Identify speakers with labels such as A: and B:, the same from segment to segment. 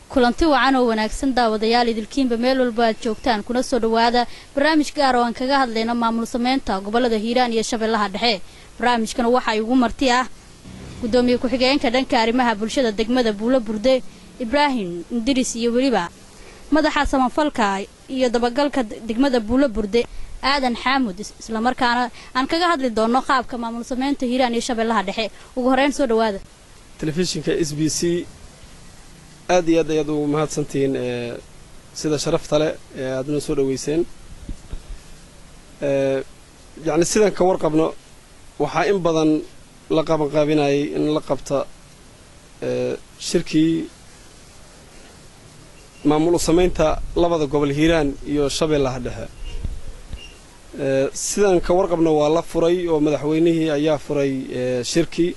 A: kulanti wacan oo wanaagsan daawadayaal idilkiinba meel walba aad joogtaan kuna soo dhowaada barnaamij gaar oo aan kaga hadlayno maamul sameynta gobolada hiiraan iyo shabeellaha dhexe barnaamijkana waxaa igu marti ah gudoomiye ku-xigeenka dhanka arrimaha bulshada degmada buulo burde ibraahim indiris iyo weliba madaxa samafalka iyo dabagalka degmada buulo burde aadan xaamud islamarkaana aan kaga hadli doono qaabka maamul sameynta hiiraan iyo shabeellaha dhexe ugu horeyn soo dhowaada
B: telefishinka s b c aad iyo aad ayaad ugu mahadsantihiin sida sharafta leh ee aad noo soo dhoweyseen yacni sidan ka warqabno waxaa in badan la qabanqaabinayay in la qabta shirkii maamul u samaynta labada gobol hiiraan iyo shabeellaha dhexe sidan ka warqabno waa la furay oo madaxweynihii ayaa furay shirkii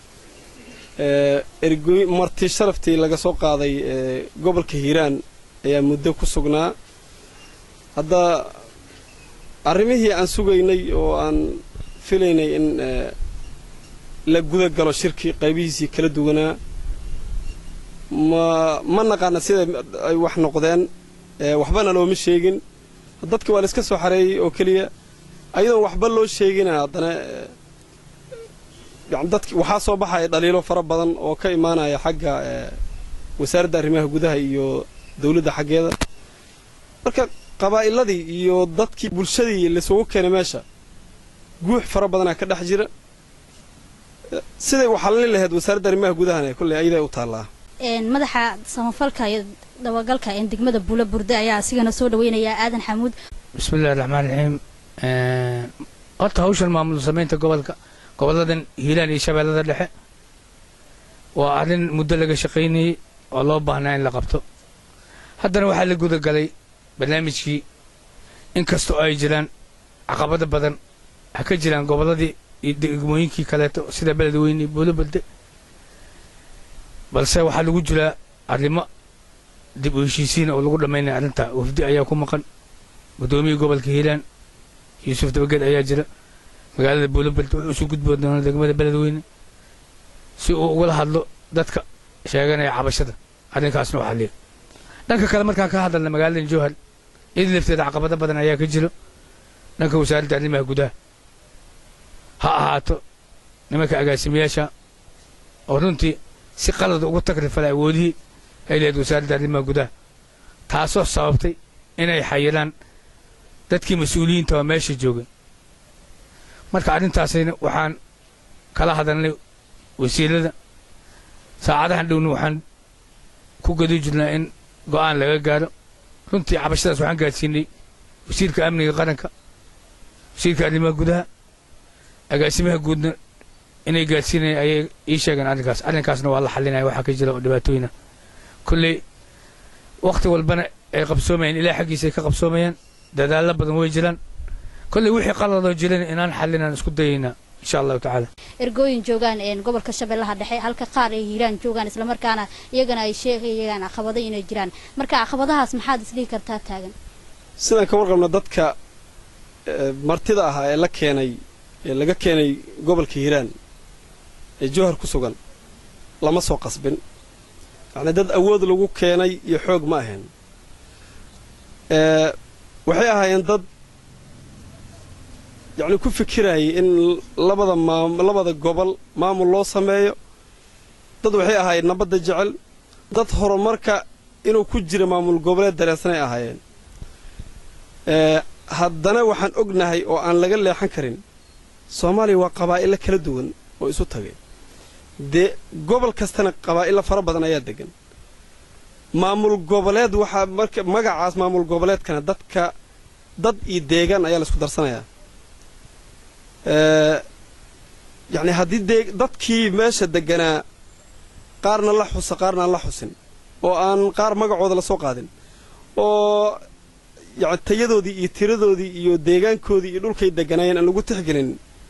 B: ergoy marti sharaftii laga soo qaaday gobolka hiiraan ayaa muddo ku sugnaa hadda arrimihii aan sugaynay oo aan filaynay in la guda galo shirkii qaybihiisii kala duwanaa ma ma naqaana sida ay wax noqdeen waxbana looma sheegin dadka waa la iska soo xareeyey oo keliya ayadoon waxba loo sheegina haddana yani dadki waxaa soo baxaya dhaliilo fara badan oo ka imaanaya xagga wasaaradda arrimaha gudaha iyo dawladda xaggeeda marka qabaa'iladii iyo dadkii bulshadii laisugu keenay meesha guux fara badanaa ka dhex jira siday waxalin lahayd wasaaradda arrimaha gudahana kolley ayadaa u taallaa
A: madaxa samafalka iyo dabagalka ee degmada buulo burde ayaa asigana soo dhaweynayaa aadan xamuud
C: bismillahi raxmaan raxiim horta hawshan maamul samaynta gobolka goboladan hiiraan iyo shabeellada dhexe waa arrin muddo laga shaqaynayey oo loo baahnaa in la qabto haddana waxaa la guda galay barnaamijkii in kastoo ay jiraan caqabado badan ha ka jiraan gobolladii iyo degmooyinkii kaleeto sida beledweyne iyo buulo balde balse waxaa lagu jiraa arrimo dib u heshiisiin oo lagu dhammaynaya arrinta wafdi ayaa ku maqan guddoomiyii gobolka hiiraan yuusuf dabageed ayaa jira magaalada buulobalde wuxuu isu gudboo doona degmada beledweyne si uu ugala hadlo dadka sheeganaya cabashada arrinkaasna u xalliya dhanka kale markaan ka hadalna magaaladan jowhar iyada lafteeda caqabado badan ayaa ka jiro dhanka wasaaradda arrimaha gudaha ha ahaato nimanka agaasimayaasha oo runtii si qalad ugu takrifala awoodihii ay lehed wasaaradda arrimaha gudaha taasoo sababtay inay xayiraan dadkii mas-uuliyiinta oo meesha joogay marka arrintaasayna waxaan kala hadalnay wasiirada saacadahan dhowna waxaan ku gadi jirnaa in go'aan laga gaaro runtii cabashadaas waxaan gaadsiinay wasiirka amniga qaranka wasiirka arrimaha gudaha agaasimaha guudna inay gaadsiinayaan ayay ii sheegeen arrinkaas arrinkaasna waa la xalinaya waxaa ka jira oo dhibaatooyina kolley wakhti walbana ay qabsoomayaan ilaa xaggiisa ay ka qabsoomayaan dadaallo badan way jiraan kolley wixii qaladoo jiran inaan xallinaan isku dayaynaa insha allahu tacaala
A: ergooyin joogaan gobolka shabeellaha dhexe halka qaar ay hiiraan joogaan islamarkaana iyagana ay sheegayaan caqabado inay jiraan marka caqabadahaas maxaad isdhihi kartaa taagan
B: sidaan ka warqabna dadka martida ahaa ee la keenay ee laga keenay gobolka hiiraan ee jowhar ku sugan lama soo qasbin yacnii dad awood lagu keenay iyo xoog ma ahayn waxay ahaayeen dad yacni ku fikirayay in labada maam labada gobol maamul loo sameeyo dad waxay ahaayeen nabadda jecel dad horumarka inuu ku jira maamul goboleed dareensanay ahaayeen haddana waxaan ognahay oo aan laga leexan karin soomaaliya waa qabaa'ilo kala duwan oo isu tagay dee gobol kastana qabaa'ilo fara badan ayaa degan maamul goboleed waxaa marka magacaas maamul goboleedkana dadka dad iyo deegaan ayaa laisku darsanayaa yacni haddii dee dadkii meesha deganaa qaarna la xusa qaarna aan la xusin oo aan qaar magacooda la soo qaadin oo yani tayadoodii iyo tiradoodii iyo deegaankoodii iyo dhulkay deganaayeen aan lagu tixgelin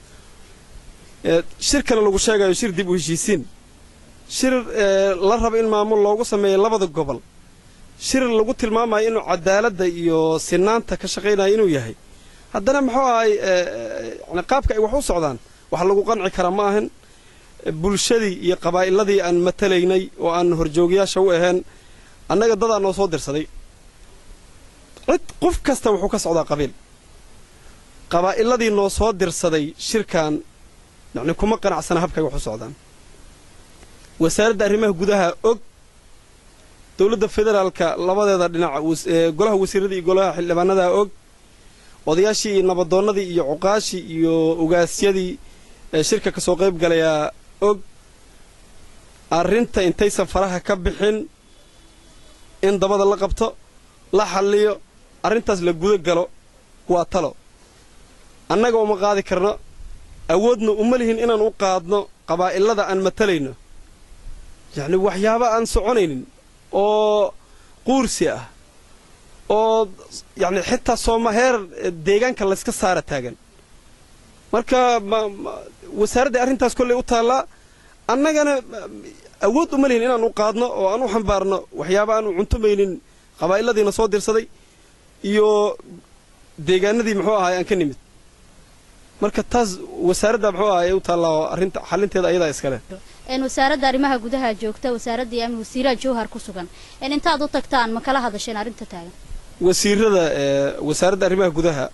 B: shir kale lagu sheegayo shir dib u heshiisiin shir la raba in maamul loogu sameeyo labada gobol shir lagu tilmaamayo inuu cadaaladda iyo sinaanta ka shaqaynayo inuu yahay haddana muxuu ahay yani qaabka ay wax u socdaan wax lagu qanci karaa ma ahan bulshadii iyo qabaa'iladii aan matalaynay oo aan horjoogyaasha u ahayn annaga dadaa noo soo dirsaday cid qof kasta wuxuu ka socdaa qabiil qabaa'iladii noo soo dirsaday shirkan yacni kuma qanacsana habkay wax u socdaan wasaaradda arrimaha gudaha og dowladda federaalka labadeeda dhinac golaha wasiirradii iyo golaha xildhibaanadaa og odayaashii iyo nabadoonnadii iyo cuqaashii iyo ogaasyadii shirka ka soo qayb galayaa og arrinta intaysan faraha ka bixin in dabada la qabto la xalliyo arrintaas la guda galo waa talo annaga uma qaadi karno awoodna uma lihin inaan u qaadno qabaa'ilada aan matalayno yacni waxyaaba aan soconaynin oo quursi ah oo yacni xitaa sooma heer deegaanka layska saara taagan marka wasaaradda arrintaas kolley u taallaa annagana awood uma lihin inaan u qaadno oo aan u xambaarno waxyaaba aan u cuntumaynin qabaa'iladiina soo dirsaday iyo deegaanadii muxuu ahaay aan ka nimid marka taas wasaaradda muxuu ahaay u taallaa oo arrinta xalinteeda ayadaa iskale
A: wasaaradda arrimaha gudaha joogta wasaaradda iyo amni wasiiraha jowhar ku sugan intaad u tagtaan ma kala hadasheen arrinta taagan
B: wasiirada wasaaradda arrimaha gudaha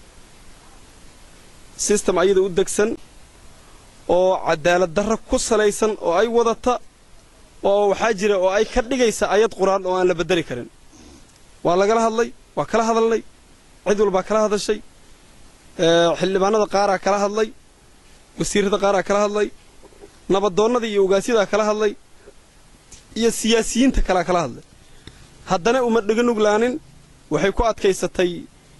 B: sistem ayada u degsan oo cadaalad darro ku salaysan oo ay wadata oo waxaa jira oo ay ka dhigaysa ayad qur-aan oo aan la beddeli karin waa lagala hadlay waa kala hadalnay cid walbaa kala hadashay xildhibaanada qaaraa kala hadlay wasiirrada qaaraa kala hadlay nabadoonnada iyo ogaasyadaa kala hadlay iyo siyaasiyiinta kalaa kala hadlay haddana uma dheganuglaanin waxay ku adkaysatay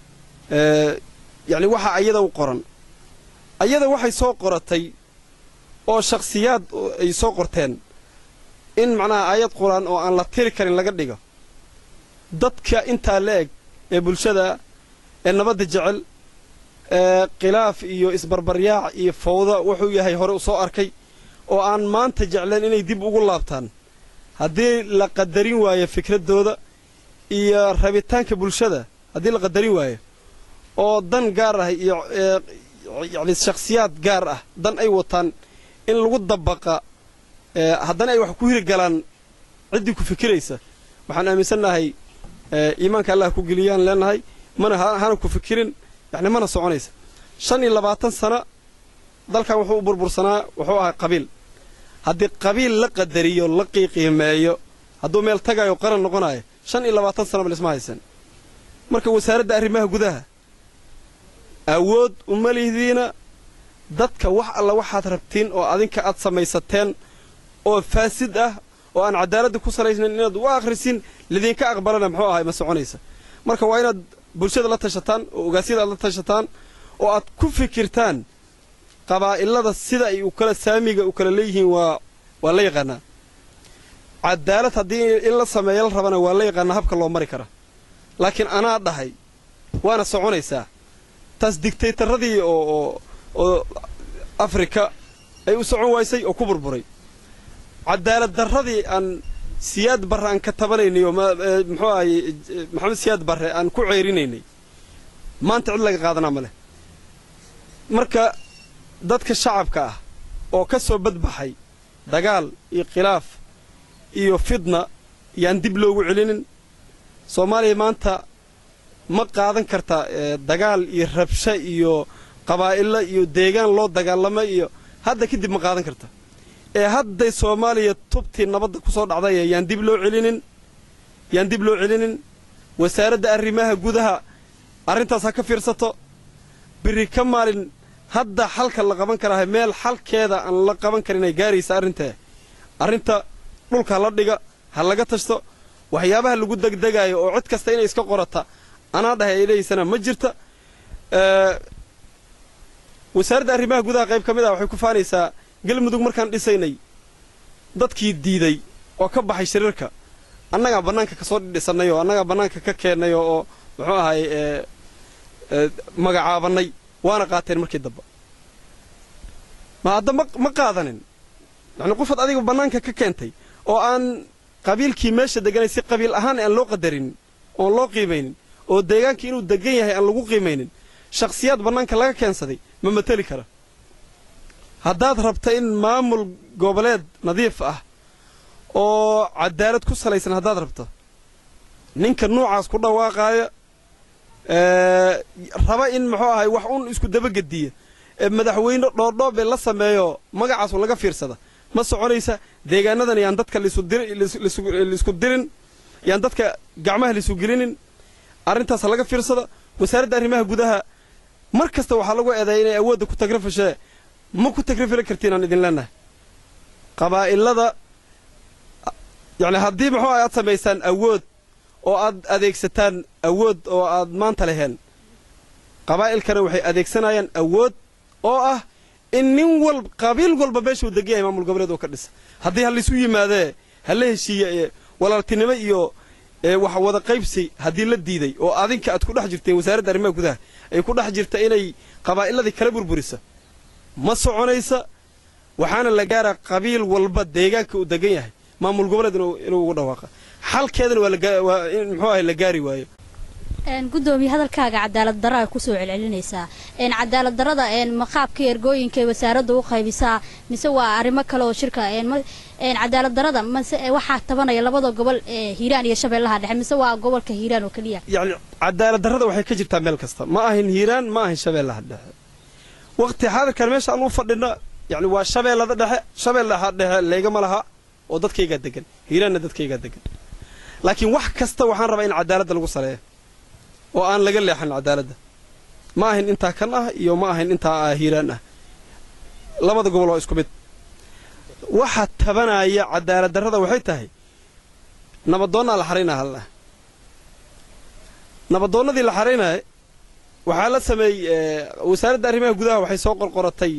B: yacni waxa ayada u qoran ayada waxay soo qoratay oo shakhsiyaad ay soo qorteen in macnaha aayad qur-aan oo aan la tiri karin laga dhigo dadka intaa la eg ee bulshada ee nabadda jecel ee khilaaf iyo isbarbaryaac iyo fawda wuxuu yahay hore u soo arkay oo aan maanta jecleen inay dib ugu laabtaan haddii la qadarin waayo fikraddooda iyo rabitaanka bulshada haddii la qadarin waayo oo dan gaar ah iyo yacni shakhsiyaad gaar ah dan ay wataan in lagu dabaqa haddana ay wax ku hiri galaan ciddii ku fikiraysa waxaan aaminsannahay iimaanka allah ku geliyaan leenahay mana hana ku fikirin yacni mana soconaysa shan iyo labaatan sana dalkan wuxuu u burbursanaa wuxuu ahaa qabiil haddii qabiil la qadariyo la qiiqiimeeyo hadduu meel tagayo qaran noqonayo shan iyo labaatan sanaba lisma haysan marka wasaaradda arrimaha gudaha awood uma lihdiina dadka wax alla waxaad rabtiin oo adinka aad samaysateen oo faasid ah oo aan cadaaladda ku salaysnayn inaad u akhrisin lidinka aqbalana muxuu ahay ma soconaysa marka waa inaad bulshada la tashataan oo ogaasyada aad la tashataan oo aad ku fikirtaan qabaa'ilada sida ay u kala saamiga u kala leeyihiin waa waa la yaqaanaa cadaalad haddii in la sameeyo la rabana waa la yaqaanaa habka loo mari kara laakiin anaa dhahay waana soconaysaa taas digtaytaradii oo oo oo afrika ay u socon waysay oo ku burburay cadaalad darradii aan siyaad barre aan ka tabanaynay oo muxuu ahaye maxamed siyaad barre aan ku ceyrinaynay maanta cid laga qaadanaa ma leh marka dadka shacabka ah oo ka soo badbaxay dagaal iyo khilaaf iyo fidna yaan dib loogu celinin soomaaliya maanta ma qaadan karta dagaal iyo rabsho iyo qabaa'ilo iyo deegaan loo dagaalamo iyo hadda kadib ma qaadan karta ee hadday soomaaliya tubtii nabadda ku soo dhacday yaan dib loo celinin yaan dib loo celinin wasaaradda arrimaha gudaha arrintaas ha ka fiirsato biri ka maalin hadda xalka la qaban karaha meel xalkeeda aan la qaban karin ay gaaraysa arrintee arrinta dhulka la dhiga ha laga tashto waxyaabaha lagu degdegaayo oo cid kasta inay iska qorata anaa dhahay ay leeyaysana ma jirta wasaaradda arrimaha gudaha qayb ka mid ah waxay ku faanaysaa galmudug markaan dhisaynay dadkii diiday oo ka baxay shiriirka annagaa bannaanka ka soo dhidhisannay oo annagaa bannaanka ka keennay oo muxuu ahay magacaabannay waana qaateen markii damba ma hadda ma qaadanin yacni qofaad adiga bannaanka ka keentay oo aan qabiilkii meesha deganay si qabiil ahaan aan loo qadarinin oon loo qiimaynin oo deegaankii inuu degan yahay aan lagu qiimaynin shakhsiyaad bannaanka laga keensaday ma mateli kara haddaad rabta in maamul goboleed nadiif ah oo cadaalad ku salaysan haddaad rabto ninka nuucaas ku dhawaaqaaya raba in muxuu ahay wax un isku dabagediya madaxweyne dhoodhoobe la sameeyo magacaasu laga fiirsada ma soconaysa deegaanadan yaan dadka laisku dirin yaan dadka gacmaha laisu gelinin arrintaas laga fiirsada wasaaradda arrimaha gudaha mar kasta waxaa lagu eedeeya inay awoodda ku tagrafashee ma ku tagrafili kartiin aan idin leenahay qabaa'ilada yacni haddii muxuu aad samaysaan awood oo aad adeegsataan awood oo aad maanta leheen qabaa'ilkana waxay adeegsanayaan awood oo ah in nin walb qabiil walba meeshuu degan yahay maamul goboleed oo ka dhisa haddii ha laysu yimaadee ha la heshiiye walaaltinimo iyo wax wada qaybsi haddii la diiday oo adinka aad ku dhex jirteen wasaaradda arrimaha gudaha ay ku dhex jirta inay qabaa'iladii kala burburisa ma soconaysa waxaana la gaaraa qabiil walba deegaanka uu degan yahay maamul goboleed inuu ugu dhawaaqa xalkeedana waa in muxuu ahay la gaari waayo
A: gudoomiye hadalkaaga cadaalad daraa kusoo celcelinaysaa cadaalad darada maqaabka ergooyinka wasaaradda u qaybisaa mise waa arrimo kale oo shirka cadaalad darada mase waxaa tabanaya labada gobol ee hiiraan iyo shabeellaha dhexe mise waa gobolka hiiraan oo keliya
B: yacni cadaalad darrada waxay ka jirtaa meel kasta ma ahin hiiraan ma ahin shabeellaha dhexe waqti xaadirkan meesha aan u fadhina yacni waa shabeellada dhexe shabeellaha dhexe leygama laha oo dadkaygaa degan hiiraanna dadkaygaa degan laakiin wax kasta waxaan rabaa in cadaaladda lagu saleeyo oo aan laga leexan cadaaladda ma ahin intaa kan ah iyo ma ahin intaa hiiraan ah labada gobol waa isku mid waxa tabanaya cadaalad darrada waxay tahay nabadoonnaa la xaraynaa hallah nabadoonnadii la xaraynaya waxaa la sameeyey wasaaradda arrimaha gudaha waxay soo qorqoratay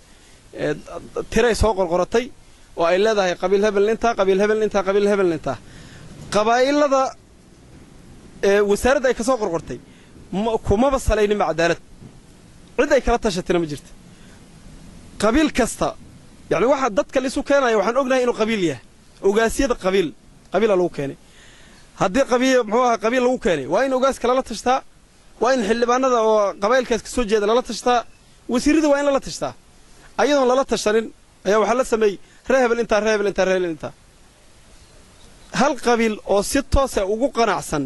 B: tiray soo qorqoratay oo ay leedahay qabiil hebel intaa qabiil hebel intaa qabiil hebel intaa qabaa'ilada wasaaradda ay ka soo qorqortay kumaba salayninba cadaalad cid ay kala tashatina ma jirta qabiil kasta yacni waxa dadka laisu keenaya waxaan ognahay inuu qabiil yahay ogaasyada qabiil qabiila lagu keenay haddii qabiil muxuu aha qabiil lagu keenay waa in ogaaska lala tashtaa waa in xildhibaanada oo qabaa'ilkaas ka soo jeeda lala tashtaa wasiirrada waa in lala tashtaa ayadoon lala tashanin ayaa waxaa la sameeyey ree hebel intaa ree hebel intaa ree hebel intaa hal qabiil oo si toosa ugu qanacsan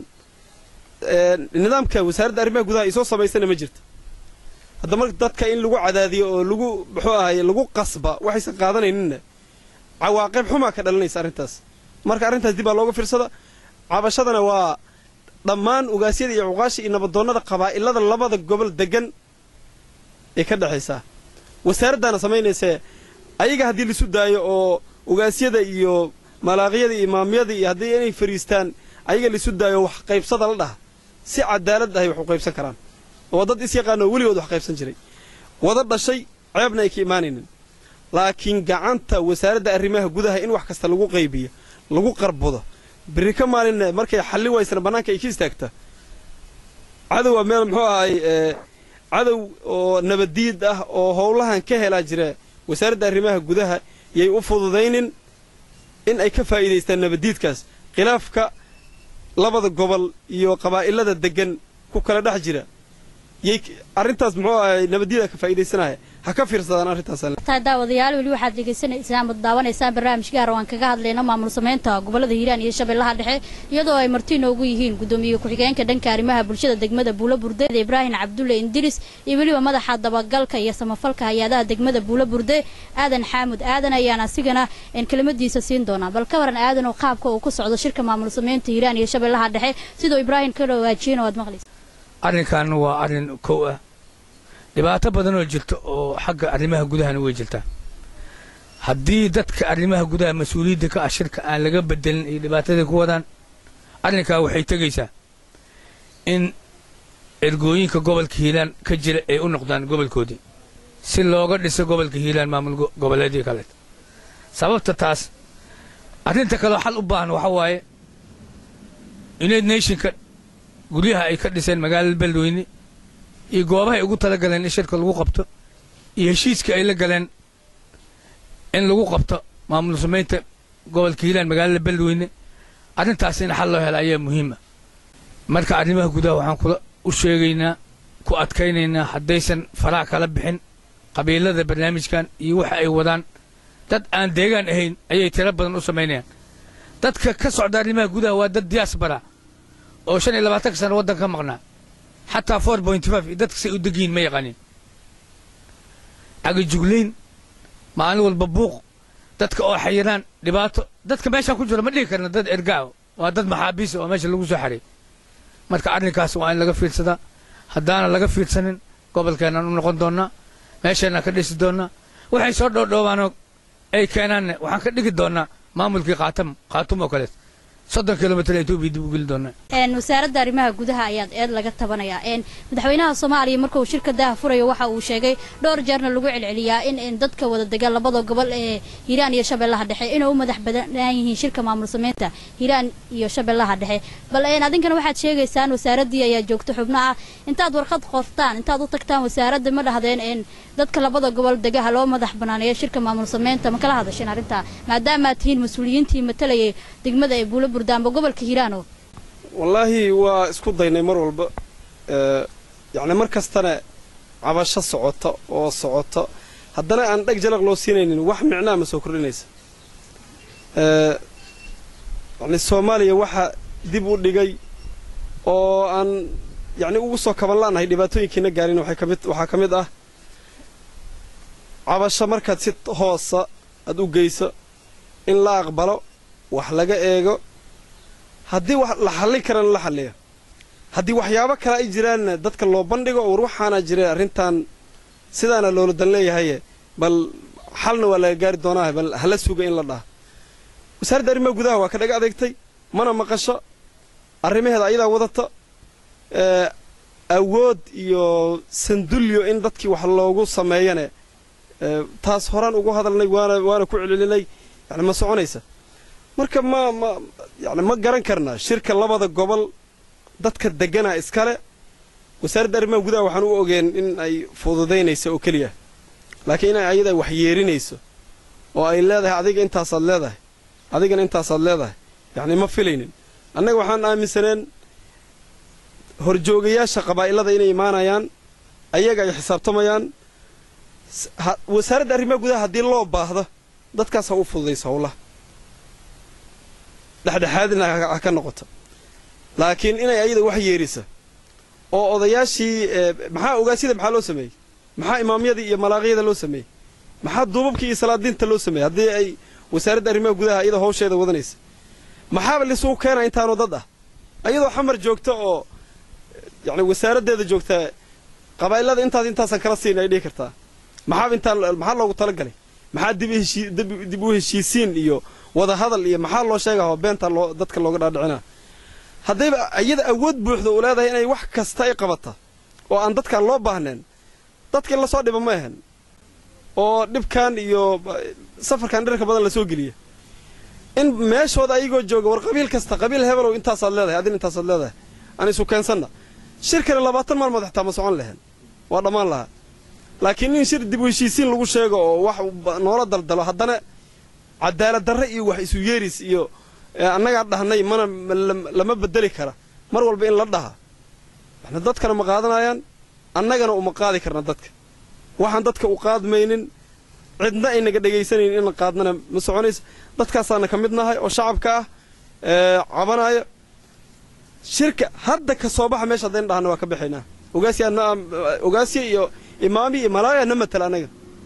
B: nidaamka wasaaradda arrimaha gudaha ay soo samaysana ma jirto hadda marka dadka in lagu cadaadiyo oo lagu muxuu ahaye lagu qasba waxaysan qaadanayninna cawaaqib xumaa ka dhalanaysa arrintaas marka arrintaas dib baa looga fiirsada cabashadana waa dhammaan ogaasyada iyo cuqaasha iyo nabadoonnada qabaa'ilada labada gobol degan ee ka dhexaysaa wasaaraddaana samaynaysee ayaga haddii laisu daayo oo ogaasyada iyo malaaqyada iyo imaamyada iyo haddii inay fariistaan ayaga laisu daayo wax qaybsada la dhaha si cadaalad ahay wax u qaybsan karaan oo dad is yaqaanoo weligood wax qaybsan jiray wada dhashay ceebna ay ka imaanaynin laakiin gacanta wasaaradda arrimaha gudaha in wax kasta lagu qaybiyo lagu qarbudo berri ka maalinna markay xalli waysana bannaanka ay ka istaagta cadowa meel muxuu ahay cadow oo nabaddiid ah oo howlahan ka helaa jira wasaaradda arrimaha gudaha yay u fududaynin in ay ka faa'iidaystaan nabaddiidkaas khilaafka labada gobol iyo qabaa'ilada deggan ku kala dhex jira yay arrintaas muxuu ahay nabaddiida ka faa'iidaysanaya ha ka fiirsadaan arrintaas
A: tahay daawadayaal weli waxaad dhegaysanaysaan ama daawanaysaan barnaamij gaar oo aan kaga hadlayna maamul samaynta gobolada hiiraan iyo shabeellaha dhexe iyadoo ay marti noogu yihiin gudoomiye ku-xigeenka dhanka arrimaha bulshada degmada buulo burde ibraahim cabdulle indiris iyo weliba madaxa dabagalka iyo samafalka hay-adaha degmada buulo burde aadan xaamud aadan ayaan asigana kelimadiisa siin doonaa bal ka waran aadan oo qaabka uu ku socdo shirka maamul samaynta hiiraan iyo shabeellaha dhexe sidoo ibraahim ka dhawaajiyeen oo aad maqlaysa
C: arrinkan waa arrin kow ah dhibaato badan oo jirta oo xagga arrimaha gudahana way jirtaa haddii dadka arrimaha gudaha mas-uuliyadda ka ah shirka aan laga bedelin iyo dhibaatadii ku wadaan arrinkaa waxay tegaysaa in ergooyinka gobolka hiilaan ka jira ay u noqdaan gobolkoodii si looga dhiso gobolka hiilaan maamul goboleedii kale sababta taas arrinta kaleo xal u baahan waxa waaye united nationka guryaha ay ka dhiseen magaalada beledweyne iyo goobahay ugu tala galeen in shirka lagu qabto iyo heshiiska ay la galeen in lagu qabto maamul samaynta gobolka hiilaan magaalada beledweyne arrintaas in xal loo helo ayaa muhiima marka arrimaha gudaha waxaan kula u sheegaynaa ku adkaynaynaa haddaysan faraha kala bixin qabiilada barnaamijkan iyo waxa ay wadaan dad aan deegaan ahayn ayay tiro badan u samaynayaan dadka ka socda arrimaha gudaha waa dad diyaasbara oo shan iyo labaatanka sano waddanka ka maqnaa xataa four point five iyo dadka say u degiin ma yaqanin cagajuglayn maalin walba buuq dadka oo xayiraan dhibaato dadka meeshaa ku jira ma dhihi karna dad ergaa waa dad maxaabiisa oo meesha lagu soo xaray marka arrinkaas waa in laga fiirsadaa haddaana laga fiirsanin gobolkeennan u noqon doonnaa meesheennan ka dhisi doonnaa waxay soo dhoodhoobaanoo ay keenaanne waxaan ka dhigi doonnaa maamulkii qaatam khaatum oo kaleet soddon kilomitr etoobiya dib u geli doonnaa
A: wasaaradda arrimaha gudaha ayaad eed laga tabanayaa madaxweynaha soomaaliya markauu shirka daaha furayo waxa uu sheegay dhowr jeerna lagu celceliyaa in dadka wada dega labada gobol ee hiiraan iyo shabeellaha dhexe inay u madax banaan yihiin shirka maamul sameynta hiiraan iyo shabeellaha dhexe bal adinkana waxaad sheegaysaan wasaaraddii ayaa joogta xubno ah intaad warqad qortaan intaad u tagtaan wasaaradda ma dhahdeen dadka labada gobol degaha loo madax banaaneeyo shirka maamul sameynta ma kala hadasheen arrintaa maadaamaad tihiin mas-uuliyiintii matalayay degmada ee buula burdaanba gobolka hiiraano
B: wallaahi waa isku daynay mar walba yacni mar kastana cabasho socota oo socota haddana aan dheg jalaq loo siinaynin wax micnaa ma soo kordhinaysa yacni soomaaliya waxa dib u dhigay oo aan yacni ugu soo kaban la'nahay dhibaatooyinkiina gaarin waxay ka mid waxaa ka mid ah cabasho markaad si hoosa aad u geyso in la aqbalo wax laga eego haddii wax la xallin karana la xalliyo haddii waxyaabo kale ay jiraanna dadka loo bandhigo oo war waxaana jira arrintan sidaana loola dan leeyahaye bal xalna waa laga gaari doonaaha bal hala suga in la dhaha wasaaradda arrimaha gudaha waa ka dhaga adeegtay mana maqasho arrimaheeda ayadaa wadata awood iyo sandulyo in dadkii wax loogu sameeyane taas horaan ugu hadalnay waana waana ku celcelinay yani ma soconaysa marka ma ma yani ma garan karnaa shirka labada gobol dadka deganaa iskale wasaaradda arrimaha gudaha waxaan u ogeen in ay fududaynayso oo keliya laakiin in ayada wax yeerinayso oo ay leedahay adiga intaasaad leedahay adigana intaasaad leedahay yacni ma filaynin annaga waxaan aaminsaneen horjoogayaasha qabaa'ilada inay imaanayaan ayaga ay xisaabtamayaan wasaaradda arrimaha gudaha haddii loo baahdo dadkaas ha u fududayso howlaha dhexdhexaadina ha ka noqoto laakiin inay ayada wax yeerisa oo odayaashii maxaa ogaasyada maxaa loo sameeyey maxaa imaamyadii iyo malaaqyada loo sameeyey maxaa duubabkii iyo salaadiinta loo sameeyey haddii ay wasaaradda arrimaha gudaha iyada hawsheeda wadanaysa maxaaba lisugu keena intaanoo dad ah ayadoo xamar joogta oo yacni wasaaraddeeda joogta qabaa'ilada intaas intaasaan kala siin ay dhihi kartaa maxaaba intaa maxaa loogu talagalay maxaa dib heshii dib u heshiisiin iyo wada hadal iyo maxaa loo sheegaho beenta loo dadka looga dhaadhicinaa haddayba iyada awood buuxda uu leedahay inay wax kasta ay qabata oo aan dadkaan loo baahneen dadka in lasoo dhiba ma ahan oo dhibkan iyo safarkan dhirka badan lasoo geliya in meeshooda ayagoo jooga war qabiil kasta qabiil hebelow intaasaad leedahay adin intaasaad leedahay aan isu keensanna shirkana labaatan maalmood xitaa ma socon lahayn waa dhammaan lahaa laakiin in shir dib u heshiisiin lagu sheego oo wax noola daldalo haddana cadaalad darre iyo wax isu yeeris iyo annagaa dhahnay mana lama bedeli kara mar walba in la dhaha waxna dadkana ma qaadanayaan annagana uma qaadi karna dadka waxaan dadka u qaadmaynin cidna aynaga dhegaysanaynin in la qaadnana ma soconayso dadkaasaana ka mid nahay oo shacabka ah cabanaayo shirka hadda ka soo baxa meesha haddayna dhahna waa ka baxaynaa ogaasiya iyo imaami iyo malaaya na matala annaga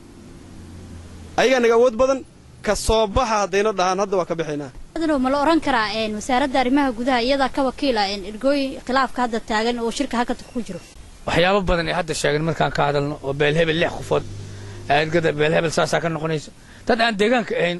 B: ayagaa naga awood badan ka soo baxa haddayna dhahaan hadda waa ka baxaynaa
A: ma la oran karaa wasaaradda arrimaha gudaha iyadaa ka wakiila ergooyin khilaafka hadda taagan oo shirka hakadka ku jiro
C: waxyaabo badan ee hadda sheegan markaan ka hadalno oo beelhebel lix qofood ergada beelhebel saasaa ka noqonaysa dad aan deegaanka ahayn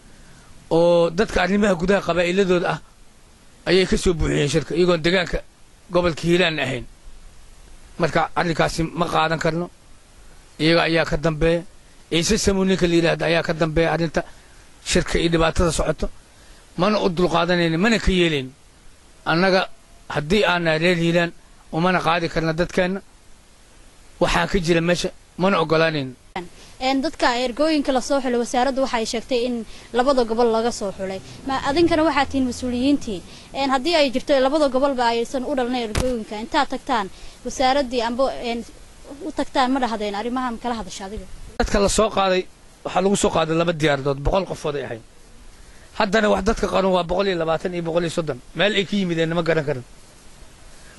C: oo dadka arrimaha gudaha qabaa'iladooda ah ayay ka soo buuxiyeen shirka iyagoon deegaanka gobolka hiilaan ahayn marka arrinkaasi ma qaadan karno iyaga ayaa ka dambeeya ciise samuul ninka la yidhaahda ayaa ka dambeeya arrinta shirka iyo dhibaatada socoto mana u dulqaadanayno mana ka yeelayno annaga haddii aanaa reer hiilaan umana qaadi karna dadkeenna waxaan ka jira meesha mana ogolaanayno
A: dadka ergooyinka lasoo xulay wasaaraddu waxay sheegtay in labada gobol laga soo xulay ma adinkana waxaa tihiin mas-uuliyiintii haddii ay jirto labada gobolba aysan u dhalnay ergooyinka intaad tagtaan wasaaraddii amba u tagtaan ma dhahdeen arrimahan kala hadasha adiga
C: dadka la soo qaaday waxaa lagu soo qaaday laba diyaaradood boqol qofood ay ahayd haddana wax dadka qaran waa boqol iyo labaatan iyo boqol iyo soddon meel ay ka yimideen ma garan karan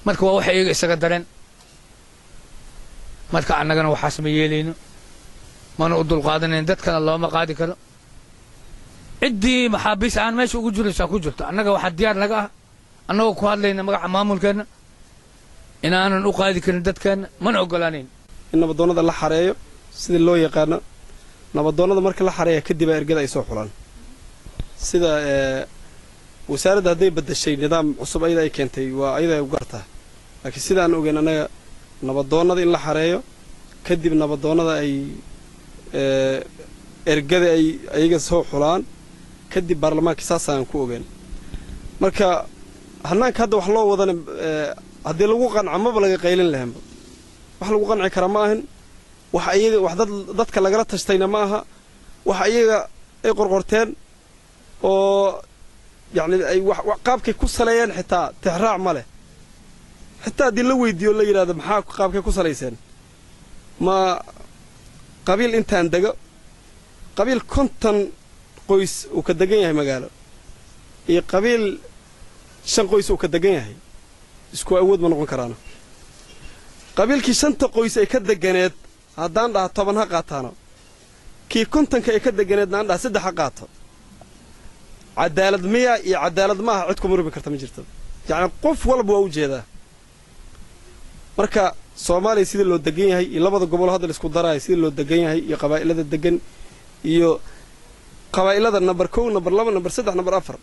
C: marka waa wax iyaga isaga dareen marka annagana waxaas ma yeelayno mana u dulqaadanayn dadkana looma qaadi karo ciddii maxaabiis aan meesha ugu jiraysaa ku jirto annaga waxaa diyaar naga ah annagoo ku hadlayna magaca maamulkeenna inaanan u qaadi karin dadkeenna mana oggolaanayn
B: in nabadoonnada la xareeyo sida loo yaqaano nabadoonnada marka la xareeya kadib aa ergada ay soo xulaan sida wasaaradda hadday baddashay nidaam cusub ayada ay keentay waa ayada ay u gartaa laakiin sida aan ogeyn annaga nabadoonnada in la xareeyo kadib nabadoonnada ay ergada ay ayaga soo xulaan kadib baarlamaanka saasaan ku ogeen marka hannaanka hadda wax loo wadana haddii lagu qanca maba laga qaylin lahaanba wax lagu qanci kara ma ahin wax iyaga wax dad dadka lagala tashtayna ma aha wax iyaga ay qorqorteen oo yacni ay wax qaabkay ku saleeyeen xitaa tixraac ma leh xitaa haddii la weydiiyo la yidhahdo maxaa qaabkay ku salayseen ma qabiil intaan dego qabiil konton qoys uu ka degan yahay magaalo iyo qabiil shan qoys uu ka degan yahay isku awood ma noqon karaana qabiilkii shanta qoys ay ka deganeed haddaan dhaha toban ha qaataano kii kontonka ay ka deganeedna aan dhaha saddex ha qaato cadaalad miya iyo cadaalad ma aha cid kuma rubi karta ma jirto yacni qof walba waa u jeedaa marka soomaaliya sidii loo degan yahay iyo labada gobol hadda laisku daraayo sidii loo degan yahay iyo qabaa'ilada degan iyo qabaa'ilada namber kow namber laba namber saddex namber afar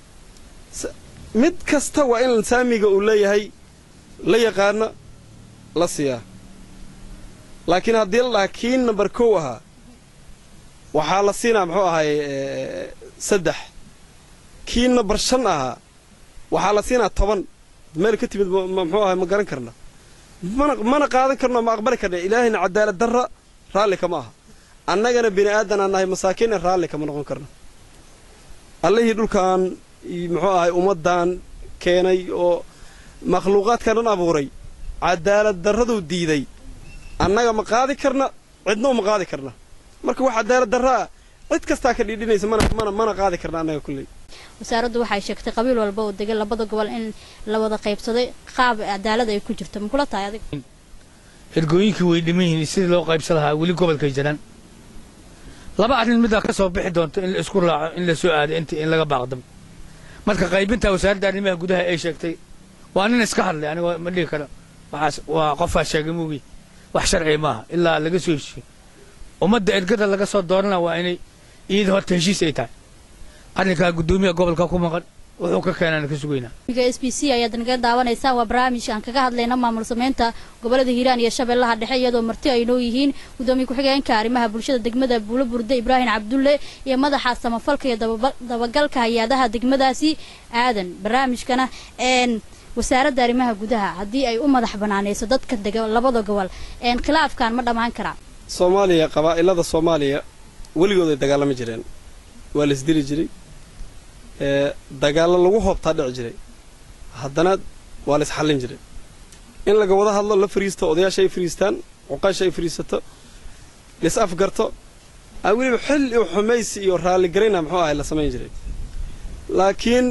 B: mid kasta waa in saamiga uu leeyahay la yaqaano la siiyaa laakiin haddii la dhaha kii namber kow ahaa waxaa la siinaa muxuu ahay saddex kii namber shan ahaa waxaa la siinaa toban meel ka timid muxuu ahay ma garan karna mana mana qaadan karno ma aqbali karna ilaahayna cadaalad darra raalli kama aha annagana bini aadanaan nahay masaakiinna raalli kama noqon karno allihii dhulkan muxuu ahay ummaddan keenay oo makhluuqaadkan dhan abuuray cadaalad darraduu diiday annaga ma qaadi karna cidna uma qaadi karna marka wax cadaalad darra ah cid kastaa ka dhiidhinaysa mana mana mana qaadi karna annaga kulley
A: wasaaraddu waxay sheegtay qabiil walba oo degan labada gobol in la wada qaybsaday qaab cadaalad ay ku jirto ma kula tahay adiga
C: ergooyinkii way dhiman yihiin sidii loo qaybsan lahaa weli gobolkay jiraan laba arrin middaa ka soo bixi doonto in la isku raaco in la soo aado intii in laga baaqdamo marka qaybinta wasaaradda arrimaha gudaha ay sheegtay waa nin iska hadlay aniga ma dhihi karo waxaas waa qofaa sheegay muugi wax sharci maaha ilaa laga soo heshiyo ummadda ergada laga soo doorana waa inay iyada horta heshiis ay tahay arrinkaa guddoomiyaha gobolka ku maqan wuxuu ka keenaan ka sugaynaa
A: s b c ayaad naga daawanaysaa waa barnaamij aan kaga hadlayna maamul sameynta gobolada hiiraan iyo shabeellaha dhexe iyadoo marti ay noo yihiin gudoomiye ku-xigeenka arrimaha bulshada degmada buulo burde ibraahim cabdulle iyo madaxa samafalka iyo dabagalka hay-adaha degmadaasi aadan barnaamijkana wasaaradda arrimaha gudaha haddii ay u madax banaanayso dadka dega labada gobol khilaafkan ma dhammaan karaa
B: soomaaliya qabaa'ilada soomaaliya weligood ay dagaalami jireen waa la isdili jiray dagaallo lagu hoobtaa dhici jiray haddana waa la isxallin jiray in laga wada hadlo la fariisto odayaasha ay fariistaan cuqaasha ay fariisato lais afgarto a weliba xil iyo xumaysi iyo raalligarayna muxuu ahay la samayn jiray laakiin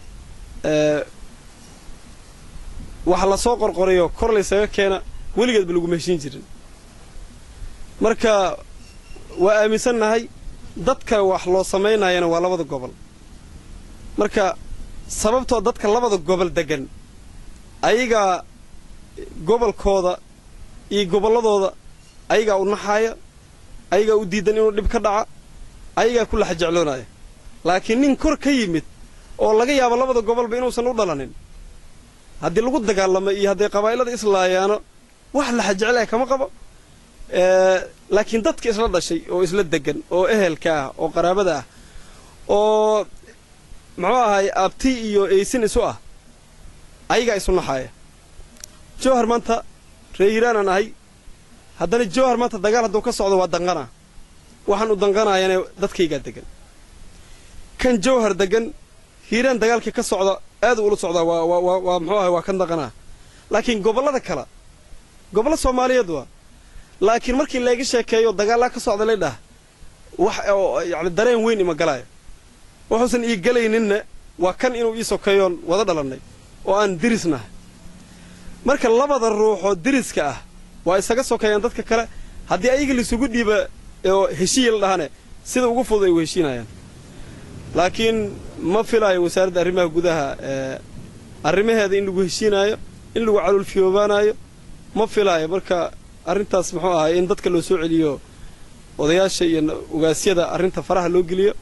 B: waxa la soo qorqorayo kor laysaga keena weligeedba laguma heshiin jirin marka waa aaminsannahay dadka wax loo samaynayana waa labada gobol marka sababtoo dadka labada gobol deggan ayagaa gobolkooda iyo gobolladooda ayagaa u naxaaya ayagaa u diidan inuu dhib ka dhaca ayagaa ku laxa jecloonaya laakiin nin kor ka yimid oo laga yaabo labada gobolba inuusan u dhalanin haddii lagu dagaalamo iyo hadday qabaa'ilada islaayaano wax laxa jeclaya kama qabo laakiin dadka isla dhashay oo isla degan oo ehelka ah oo qaraabada ah oo muxuu ahay abti iyo eysin isu ah ayagaa isu naxaaya jowhar maanta ree hiiraanaan ahay haddana jowhar maanta dagaal hadduu ka socdo waa danqanaa waxaan u danqanaayana dadkaygaa degan kan jowhar degan hiiraan dagaalkii ka socda aad ula socdaa waa waa waa muxuu ahay waa kan danqanaa laakiin gobollada kale gobollo soomaaliyeed waa laakiin markii layga sheekeeyo dagaallaa ka socda laydhah wax yacni dareen weyn ima galaayo wuxuusan ii gelayninna waa kan inuu ii sokeeyoon wada dhalannay oo aan dirisnahay marka labada ruux oo deriska ah waa isaga sokeeyaan dadka kale haddii ayaga laisugu dhiiba oo heshiiya la dhahane sida ugu fudud ay u heshiinayaan laakiin ma filaayo wasaaradda arrimaha gudaha arrimaheeda in lagu heshiinaayo in lagu caluulfiyoobaanayo ma filaayo marka arrintaas muxuu ahay in dadka loo soo celiyo odayaasha iyo ogaasyada arrinta faraha loo geliyo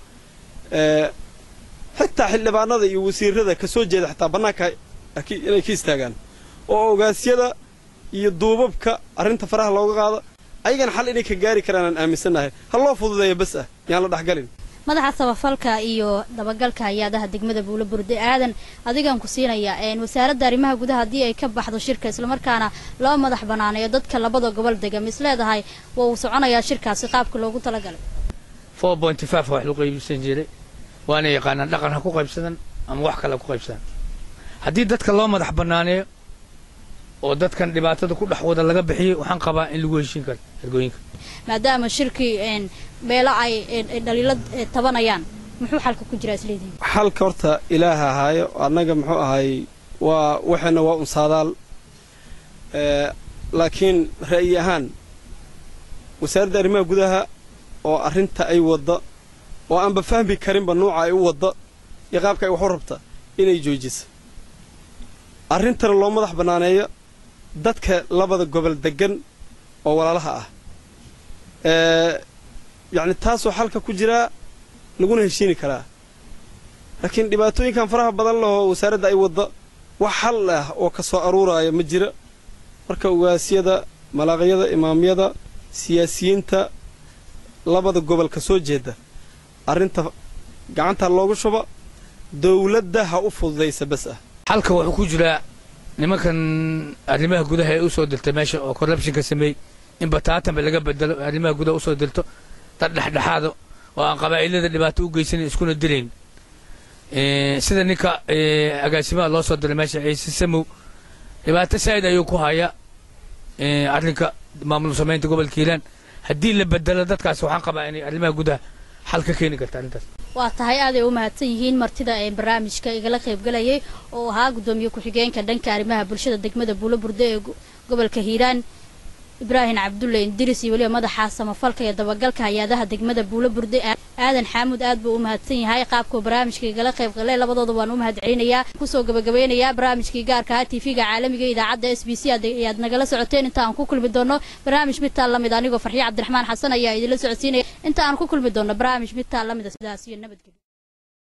B: xitaa xildhibaanada iyo wasiirada ka soo jeeda xitaa bannaanka inay ka istaagaan oo ogaasyada iyo duubabka arrinta faraha looga qaado ayagana xal inay ka gaari karaan aan aaminsannahay ha loo fududeeya bas ah yaan la dhexgalin
A: madaxa samafalka iyo dabagalka hay-adaha degmada buulo burde aadan adigaan ku siinaya wasaaradda arrimaha gudaha haddii ay ka baxdo shirka islamarkaana loo madax banaaneeyo dadka labada gobol dega mis leedahay waa uu soconayaa shirkaasi qaabka loogu talagalay
C: four pointy five wax lagu qaybsan jiray waana yaqaanaan dhaqan ha ku qaybsadan ama wax kale ha ku qaybsadan haddii dadka loo madax banaaneeyo oo dadkan dhibaatada ku dhex wada laga bixiyo waxaan qabaa in lagu heshiin karo ergooyinka
A: maadaama shirkii meelo ay dhaliilo tabanayaan muxuu xalka ku jiraa isleedihin
B: xalka horta ilaaha ahaayo annaga muxuu ahay waa waxayna waa unsaadaal laakiin ra'yi ahaan wasaaradda arrimaha gudaha oo arrinta ay wadda oo aanba fahmi karinba nuuca ay u wadda iyo qaabka ay wax u rabta inay joojisa arrintana loo madax bannaaneeyo dadka labada gobol deggan oo walaalaha ah yacni taasoo xalka ku jiraa laguna heshiini karaa laakiin dhibaatooyinkan faraha badan lahoo wasaaradda ay wadda wax xal ah oo ka soo aruuraayo ma jira marka ogaasyada malaaqyada imaamyada siyaasiyiinta labada gobol ka soo jeeda arrinta gacanta loogu shuba dawladda ha u fududaysa bas ah
C: xalka wuxuu ku jiraa nimankan arrimaha gudaha ee u soo dirtay meesha oo corruptionka sameeyey in bataatanba laga bedelo arrimaha gudaha usoo dirto dad dhexdhexaado oo aan qabaa'ilada dhibaato u geysanin iskuna dilayn sida ninka agaasimaha loo soo diray meesha ciise samow dhibaato saa'id ayuu ku hayaa arrinka maamul samaynta gobolka hiiraan haddii la bedelo dadkaas waxaan qabaa inay arrimaha gudaha xal ka keeni karta arrintaas
A: waa tahay aaday u mahadsan yihiin martida ee barnaamijka igala qaybgalayay oo ahaa guddoomiye ku-xigeenka dhanka arrimaha bulshada degmada buulo burde ee gobolka hiiraan ibraahim cabdulle indiris iyo weliba madaxa samafalka iyo dabagalka hay-adaha degmada buulo burde aadan xaamuud aad buu u mahadsan yahay qaabkuu barnaamijka igala qayb galay labadooda waan u mahad celinayaa kusoo gabagabeynayaa barnaamijkii gaarka ah tv-ga caalamiga idaacadda s b c ayaad nagala socoteen inta aan ku kulmi doono barnaamij midtaa lamid anigoo farxiye cabdiraxmaan xasan ayaa idinla socodsiinaya inta aan ku kulmi doono barnaamij midtaa lamida sidaas iyo nabadgelyo